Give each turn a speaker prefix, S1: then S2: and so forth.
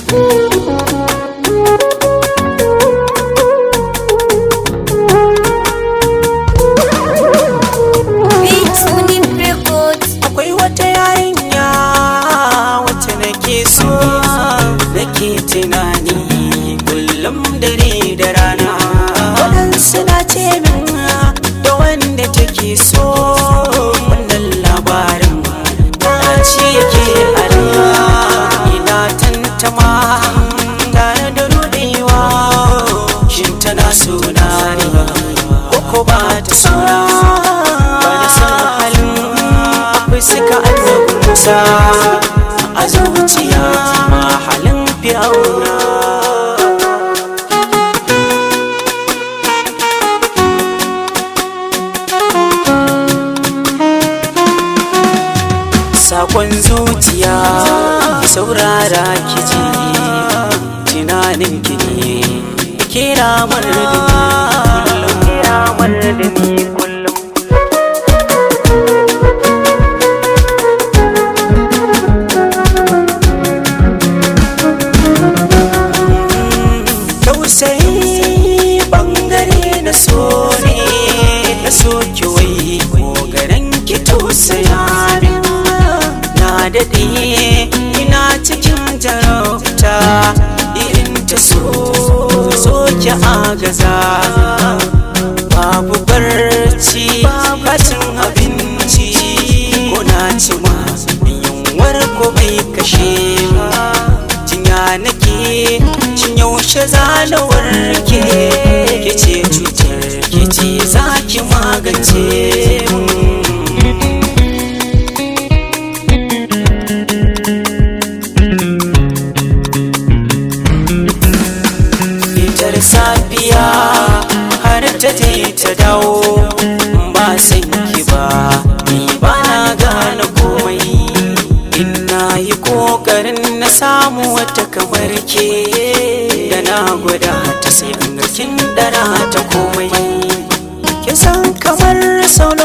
S1: Beats Unit Records.
S2: akwai wata yarinya wacce nake so nake tunani kullum dare da rana waɗansu na ce min da wanda take so wannan labarin ta ce yake ana ina tantama tare da rudewa shin tana suna ne ko ko ba ta suna ba da san halin akwai suka annabinsa a zuciya ma halin fiyauna sakon zuciya ki saurara ki ji tunanin ki ne kira mar da ni kullum kira mar da ni kullum tausayi bangare na so ne na so ki wai kogaran ki tausaya min na daɗe ina cikin jarauta irin ta so so ki agaza babu barci bacin abinci ko na ci ma yunwar ko bai kashe ba jinya nake shin yaushe za na warke ke ce cutar ke ce za ki magance mun fitar safiya har ta je ta dawo ba san ki ba ni ba na gane komai ina yi kokarin na samu wata kamar ke da na gwada ta sai an ga kin dara ta komai ki san kamar sau